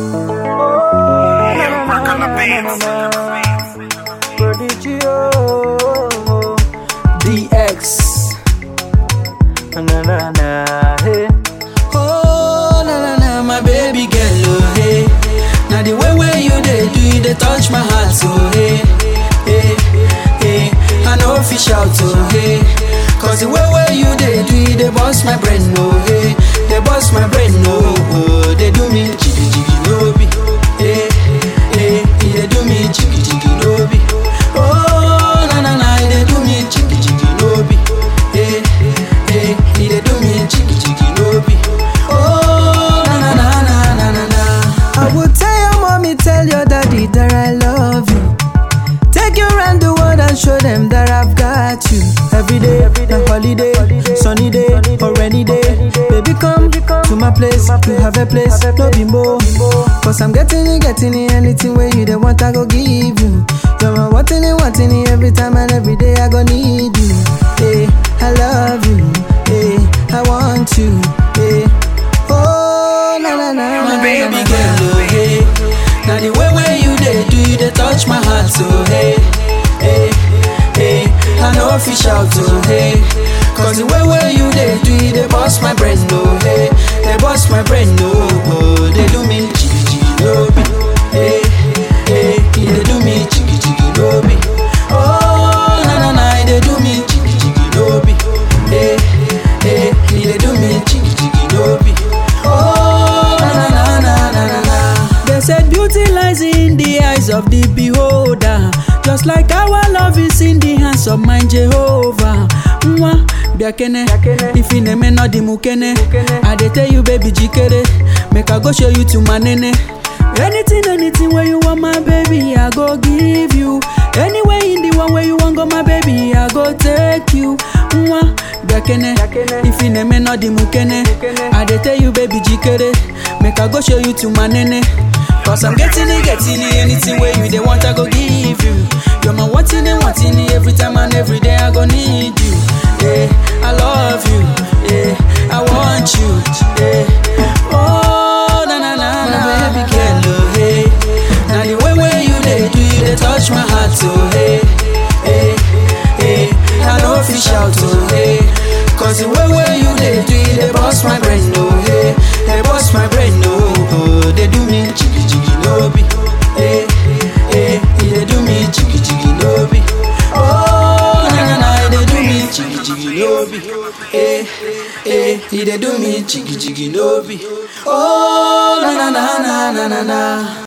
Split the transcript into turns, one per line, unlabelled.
Work on the beats.
Prodigio DX Na na na hey
Oh, na na na, my baby girl, oh hey. Now the way where you dey do, you dey touch my heart, so hey, hey, hey. I know if you shout, oh hey. Cause the way where you dey do, you dey bust my brain, oh hey. They bust my brain, oh, oh. They do me jiggy jiggy, no be, hey, hey. They do me jiggy jiggy, no be. Oh, na na na, they do me jiggy jiggy, no be, hey, hey. They do me jiggy jiggy, no be. Oh, na na na na na na na.
I will tell your mommy, tell your daddy that I love you. Take you around the world and show them that I've got you. Every day, a holiday, sunny day or rainy day. Baby, come to my place, to have a place, no be more. Cause I'm getting it, getting it, anything where you they want, I go give you. You're my wanting it, wanting it, every time and every day I go need you. Hey, I love you. Hey, I want you. Hey, oh, na na na.
my
na,
baby
na, na,
girl, oh hey. Now the way where you dey do, you dey touch my heart, so hey, hey, hey. I know if you shout, oh hey. Cause the way where you dey do, you dey bust my brain, oh hey. They bust my brain, oh, oh. They do me jiggy jiggy, no be, hey, hey. They do me jiggy jiggy, no be. Oh, na na na, they do me jiggy jiggy, no be, hey, hey. They do me jiggy jiggy, no be. Oh, na na na na na na.
They said beauty lies in the eyes of the beholder. Just like our love is in the hands of my Jehovah. Mwa, biakene, if you name no di mukene. I dey tell you, baby, jikere. Make I go show you to my nene. Anything, anything where you want, my baby, I go give you. Anywhere in the one where you want go, my baby, I go take you. Mwa, biakene, if you name no di mukene. I dey tell you, baby, jikere. Make I go show you to my nene. Cause I'm getting it, getting it, anything where you they want, I go give you. You're my wanting it, wanting it, every time and every day I go need you. Yeah, I love you, yeah, I want you, yeah. Oh, na na na
My
na,
baby girl, oh hey. Now the way where you dey do, you dey touch my heart, oh hey, hey, hey. I know if you shout, oh hey. Cause the way where you dey do, you dey bust my brain, oh hey. They bust my brain, oh, oh. They do me jiggy jiggy, no be, hey, hey. They do me jiggy jiggy, no be. Oh, na na na, they do me jiggy jiggy, no be, hey, hey. They do me jiggy jiggy, no be. Oh, na na na na na na na.